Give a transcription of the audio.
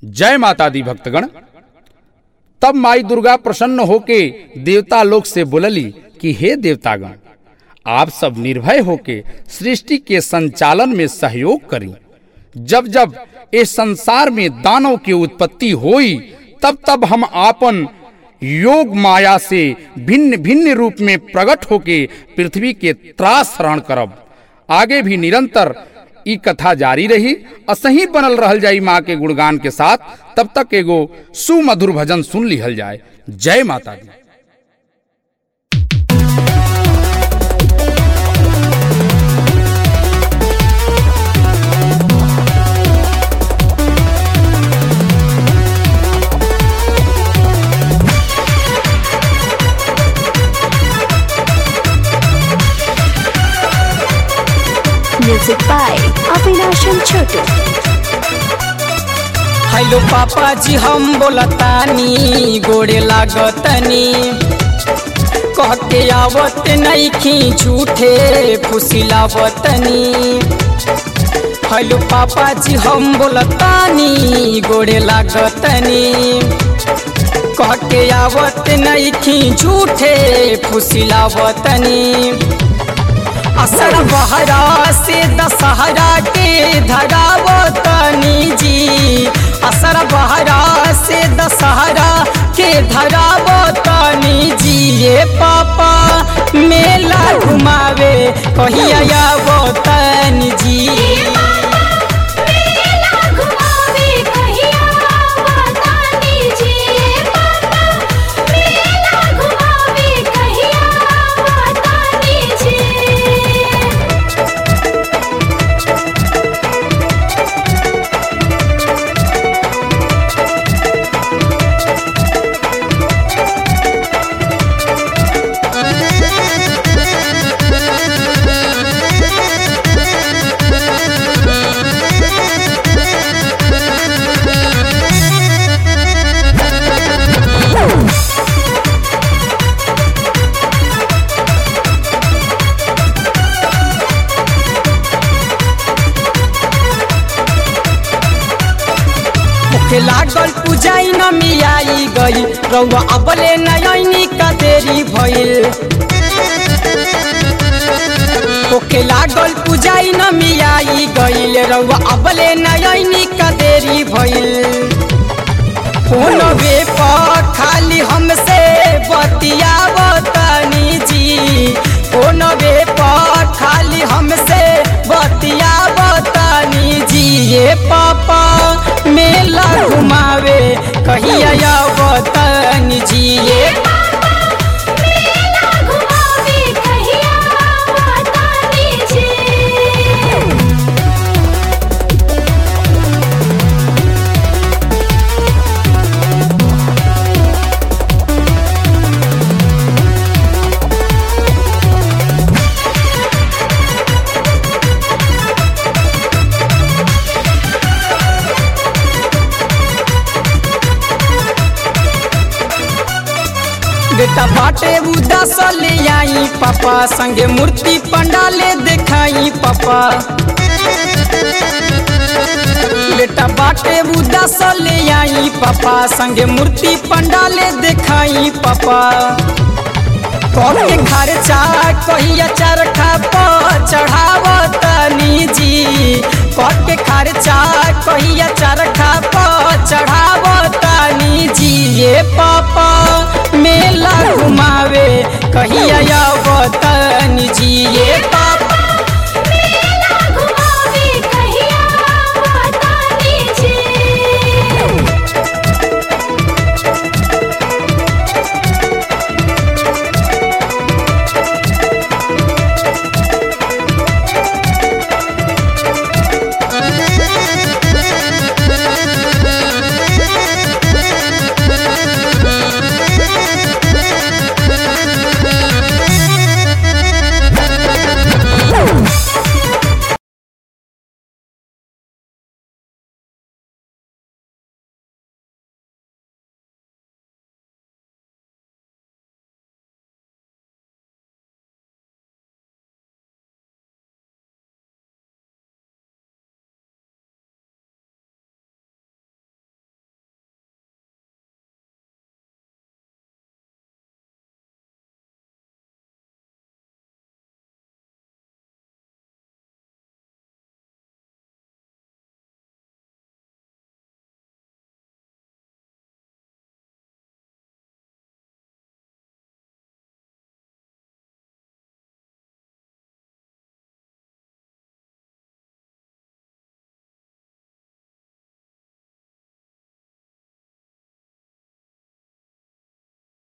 जय माता दी भक्तगण तब माई दुर्गा प्रसन्न होके देवता लोग से बोलली कि हे देवतागण आप सब निर्भय होके सृष्टि के संचालन में सहयोग करी जब जब इस संसार में दानव की उत्पत्ति हुई तब तब हम आपन योग माया से भिन्न भिन्न रूप में प्रकट होके पृथ्वी के त्रास हरण करब आगे भी निरंतर ई कथा जारी रही असही बनल रहल जाई माँ के गुणगान के साथ तब तक एगो सुमधुर भजन सुन लिहल जाए जय माता दी Music by Avinash and Chotu. Hello पापा जी हम बोलतानी गोड़े लागतनी कह के आवत नईखी झूठे फुसिलावतनी हेलो पापा जी हम बोलतानी गोड़े लागतनी कह के आवत नईखी झूठे फुसिलावतनी असर बहरा से दशहरा के धरावतनी जी असर बहरा से दशहरा के धरावतनी जी ये पापा मेला घुमावे कहिया आवतनी जी के लागल पूजाई न मियाई गई रउआ अबले नयनी का देरी भइल ओके लागल पूजाई न मियाई गईल रउआ अबले नयनी का देरी भइल फोन वे पर खाली हमसे बतियावतनी जी फोन वे पर खाली हमसे बतियावतनी जी ये पापा मेला घुमावे कहिया आवतनी जी ये बेटा बाटे उदास ले आई पापा संगे मूर्ति पंडाले देखाई पापा बेटा बाटे उदास ले आई पापा संगे मूर्ति पंडाले देखाई पापा कह के खर्चा कहिया चरखा पर चढ़ावतनी जी कह के खर्चा कहिया चरखा पर चढ़ा